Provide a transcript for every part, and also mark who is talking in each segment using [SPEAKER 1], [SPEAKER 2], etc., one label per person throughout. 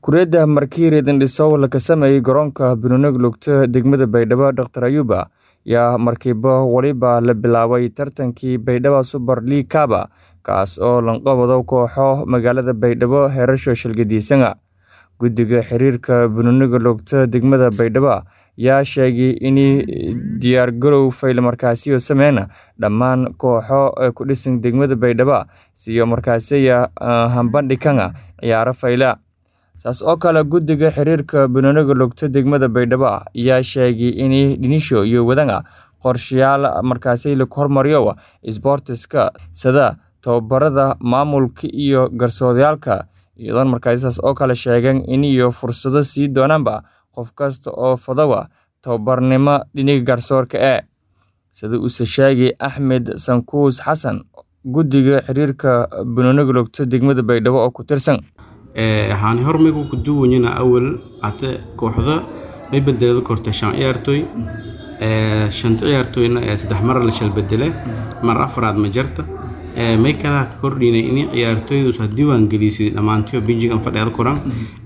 [SPEAKER 1] Kuuriyada markii Redin-Disow laga sameeyay garoonka Binondo lugta degmada Baydhabo Dr. Ayuba yaa markiiba waliba la bilaabay tartankii Baydhabo Super League Cup kaas oo lanqabado kooxo magaalada Baydhabo heerasho shilgadiisana guddiga xiriirka Binondo lugta degmada Baydhabo yaa sheegay in diyaargarow fayl markaasiyo sameeyna dhammaan kooxo ku dhisan degmada Baydhabo siyo markaasiya hambandhigana ciyaaro fayla saas oo kale guddiga xiriirka Binondo lugta degmada Baydhabo yaa sheegay in dhinisho iyo wadana qorshayaal markaasi la hormariyo isboortiska sida tababarada maamulka iyo garsooryaalka iyadoo markaasi saas oo kale sheegeen in iyo fursado sii doonaanba qof kasta oo fadawa tababarnimo dhinaca garsoorka ee sida uu sheegay Axmed Sankuus Xasan guddiga xiriirka Binondo lugta degmada Baydhabo oo ku tirsan
[SPEAKER 2] waxaan hormaygu ku duwanyana awal hata kooxda may bedelada kortay shan ciyaartooy shanta ciyaartooyna saddex mar la shal bedele mar afraad ma jarta may kala ka kordhinay in ciyaartooydu ha diiwaan gelisay dhammaantiyo binjigan fadheeda koran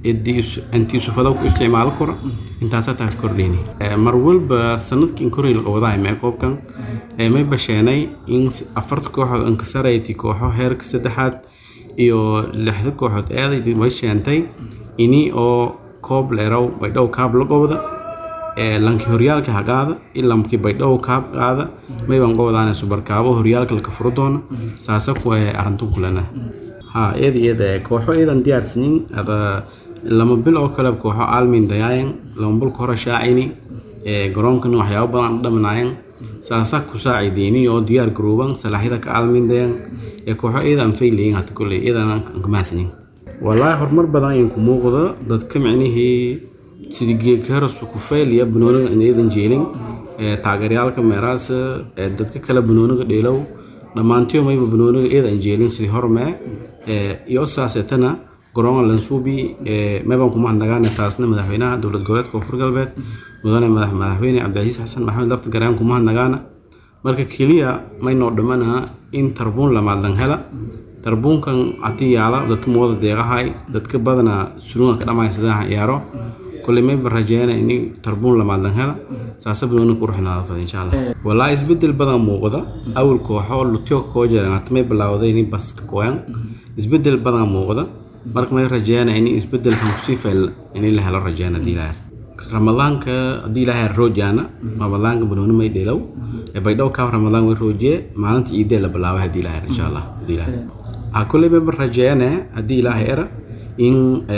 [SPEAKER 2] intii sufada ku isticmaalo kora intaasaa taa ka kordhinay mar walba sanadkii koray la qabadahay mee koobkan may basheenay in afarta kooxood inkasarayti kooxo heerka saddexaad iyo lixda kooxood eeday way sheentay ini oo koob leerow baydhabo kaab la qobda lankii horyaalka hagaada ilamkii baydhabo kaab qaada maybaan qobdaana subarkaabo horyaalka laka furo doona saasa ku arintun kulana ha eeda eeda kooxo eedan diyaarsanin ada lama bil oo kale kooxo aalmin dayaayan lama bil ka hore shaacini garoonkan waxyaabo badan dhamanaayan saasa ku saacideeni oo diyaar garooban salaaxyada ka aalmindayan ee kooxo eedan faylayin hata kolley eedan kamahadsanin wallaahi horumar badan ayaan ku muuqda dadka micnihii sidii geedkaharasu ku fayliya banooniga eedan jeelin taageeryaalka meeraasa dadka kale banooniga dheelow dhammaantiyo mayba banooniga eedan jeelin sidii hormee iyo saaseetana garoonga lansuubi meebaan kuma handagaana taasna madaxweynaha dowlad goboleedka koonfur galbeed mudane madaxweyne cabdicasiis xasan maxamed lafta garaan kuma handagaana marka keliya maynoo dhammana in tarbuun lamaadlan hela tarbuunkan haddii yaala dadka mooda deeqahay dadka badana surunga ka dhamaya sidaha ciyaaro kulley mayba rajeena in tarbuun lamaadlan hela saasa banooni ku ruxnaada fada insha allah wallaahi isbedel badan muuqda awal kooxo lutyo koo jiran hata may bilaawday in baska kooyan isbedel badan muuqda marka may rajeena in isbedelkan kusii fayl in la helo rajeena haddii ilaahay ramadaanka haddii ilaahay roojaana ramadaanka banooni may dheelow baydhabo kaab ramadaan way roojiye maalinta ciidee la bilaabay haddii ilaahay insha allah haddii ilaahay ha kulley mayba rajeene haddii ilaahay era in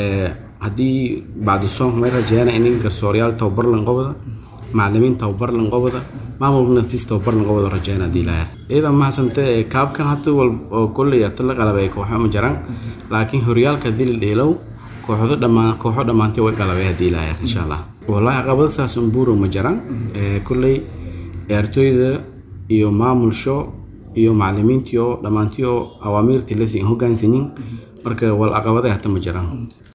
[SPEAKER 2] haddii bacdi soonka may rajeena in garsooryaal tababar lanqobada macalimiin tababar lanqobada maamulka naftiis tababar lanqobada rajeena haddii ilaahay ciidan mahasante kaabkan hata wal oo kolley hata la qalabay kooxo ma jiraan laakiin horyaalka haddii la dheelow kooxdo dhammaan kooxo dhammaantay way qalabay haddii ilaahay insha allah wallaahi caqabada saas unbuuro ma jiraan kolley ciyaartooyda iyo maamulsho iyo macalimiintiyo dhammaantiyo awaamiirtii lasiin hogaansanin marka wal caqabaday hata ma jiraan